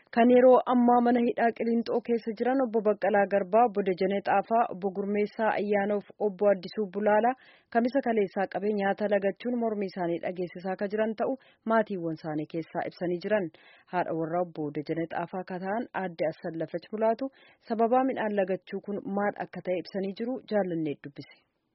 kan yeroo ammaa mana hidhaa Qilinxoo keessa jiran obbo Baqqalaa Garbaa, obbo Dajanee Xaafaa, obbo Gurmeessaa Ayyaanoof obbo Addisuu Bulaalaa kamisa kaleessaa qabee nyaata lagachuun mormii isaanii dhageessisaa akka jiran ta'u maatiiwwan isaanii keessaa ibsanii jiran. Haadha warraa obbo Dajanee Xaafaa akka ta'an aadde Assallafach Bulaatu sababaa midhaan lagachuu kun maal akka ta'e ibsanii jiru jaallannee dubbise.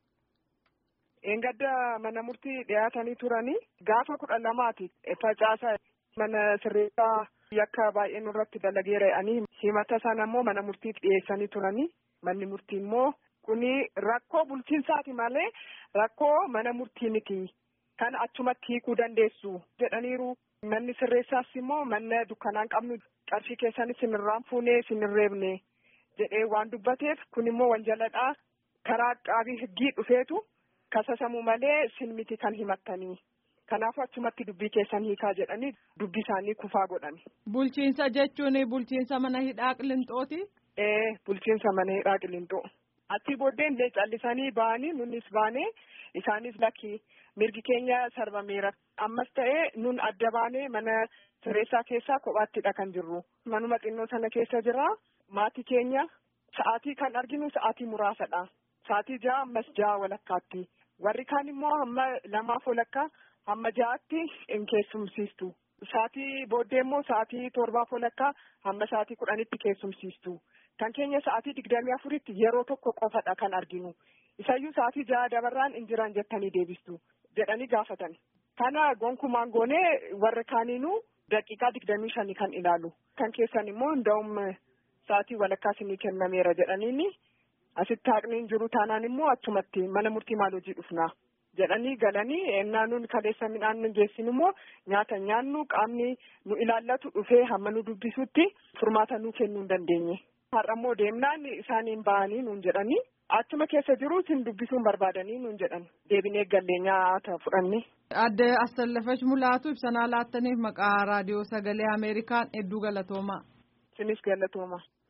Eengadda mana murtii dhiyaatanii turanii gaafa kudha lamaati facaasaa mana sirreessaa yakka baay'ee nurratti dalageera jedhanii himata sana immoo mana murtiif dhiyeessanii turanii manni murtii immoo kuni rakkoo bulchiinsaati malee rakkoo mana murtii miti kan achumatti hiikuu dandeessu jedhaniiru manni sirreessaas immoo manna dukkanaan qabnu qarshii keessanis sinirraan fuunee sinirreebne jedhee waan dubbateef kun immoo wanjaladhaa karaa qaabii higgii dhufeetu kasasamuu malee sin miti kan himattanii. Kanaafuu achumatti dubbii keessan hiikaa jedhanii dubbii isaanii kufaa godhani. Bulchiinsa jechuun bulchiinsa mana hidhaa Qilinxooti? Ee bulchiinsa mana hidhaa Qilinxoo. Achi booddee illee callisanii ba'anii nunis baanee isaanis lakki mirgi keenya sarbameera. Ammas ta'ee nun adda baanee mana sirreessaa keessaa kophaattidha kan jirru. Manuma xinnoo sana keessa jira. Maatii keenya sa'aatii kan arginu sa'aatii muraasadha. Sa'aatii ja'a ammas ja'a walakkaatti. Warri kaan immoo hamma lamaaf walakkaa hamma ja'aatti hin keessumsiistu. Sa'aatii booddee immoo sa'aatii torbaaf walakkaa hamma sa'aatii kudhanitti keessumsiistu. Kan keenya sa'aatii digdamii afuritti yeroo tokko qofadha kan arginu. Isayyuu sa'aatii ja'a dabarraan hin jiran jettanii deebistu jedhanii gaafatan. Kana gonkumaan goonee warra kaaniinuu daqiiqaa digdamii shanii kan ilaalu. Kan keessan immoo hunda'um sa'aatii walakkaa isinii kennameera jedhaniini. Asitti haqni hin jiru taanaan immoo achumatti mana murtii maal hojii dhufnaa jedhanii galanii ennaa nuun kaleessa midhaan nu geessinu immoo nyaata nyaannu qaamni nu ilaallatu dhufee hamma nu dubbisutti furmaata nuu kennuu hin dandeenye. Har'a immoo deemnaan isaaniin ba'anii nuun jedhanii achuma keessa jiru isin dubbisuun barbaadanii nuun jedhan deebinee gallee nyaata fudhanne. Adde Assallafach Mulaatu ibsanaa laattaniif maqaa raadiyoo sagalee Ameerikaan hedduu galatoomaa. Isinis galatooma.